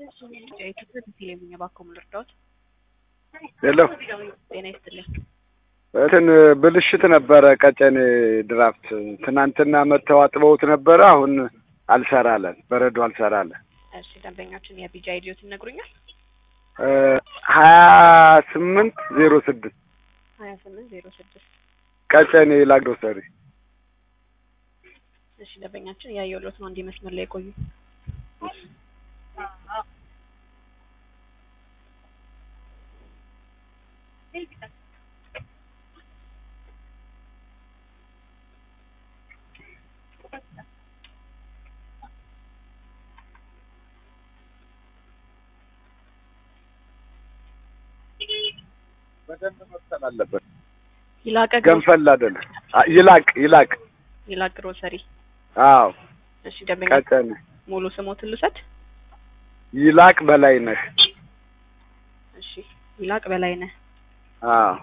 የኢትዮጵያ ቴሌቪዥን እባክዎ ምን ልርዳዎት? ሄሎ ጤና ይስጥልኝ። እንትን ብልሽት ነበረ ቀጨኔ ድራፍት ትናንትና መጥተው አጥበውት ነበረ። አሁን አልሰራለን፣ በረዶ አልሰራለን። እሺ ደንበኛችን የቢጃ አይዲዮት ይነግሩኛል? ሀያ ስምንት ዜሮ ስድስት ሀያ ስምንት ዜሮ ስድስት ቀጨኔ ላግሮሰሪ እሺ ደንበኛችን እያየሁሎት ነው። እንዲህ መስመር ላይ ቆዩ። በደንብ መብሰል አለበት። ይላቀ ገንፈል አይደለም። አ- ይላቅ ይላቅ። ይላቅ ግሮሰሪ። አዎ እሺ ደንበኛ ቀጨኔ ሙሉ ስሞትን ልውሰድ? ይላቅ በላይ ነህ። እሺ ይላቅ በላይነህ። አዎ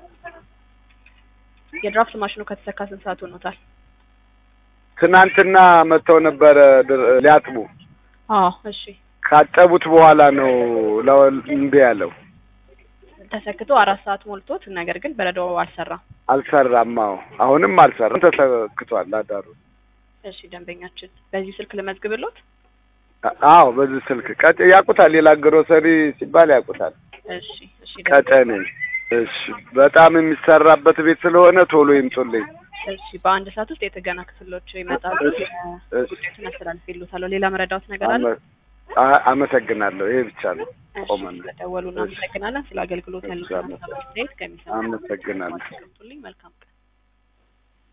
የድራፍት ማሽኑ ከተሰካ ስንት ሰዓት ሆኖታል? ትናንትና መጥተው ነበረ ድር- ሊያጥቡ አዎ እሺ ካጠቡት በኋላ ነው ለው- እምቢ ያለው። ተሰክቶ አራት ሰዓት ሞልቶት ነገር ግን በረዶ አልሰራም። አልሰራም። አዎ አሁንም አልሰራም። ተሰክቷል አዳሩ። እሺ ደንበኛችን በዚህ ስልክ ልመዝግብሎት? አ- አዎ በዚህ ስልክ ቀጭ ያውቁታል። ሌላ ግሮሰሪ ሲባል ያውቁታል። እሺ እሺ ቀጨኔ። እሺ በጣም የሚሰራበት ቤት ስለሆነ ቶሎ ይምጡልኝ። እሺ በአንድ ሰዓት ውስጥ የጥገና ክፍሎች ይመጣሉ። እሺ፣ እሺ። ጉዳዩን አስተላልፌልዎታለሁ። ሌላ መረዳዎት ነገር አለ? አመ- አ- አመሰግናለሁ። ይሄ ብቻ ነው። እሺ ቆመን ስለደወሉ እናመሰግናለን። ስለ አገልግሎት ያሉትን እሺ፣ ሀሳብ አስተያየት ከሚሰሙ አመሰግናለሁ። መልካም ቀን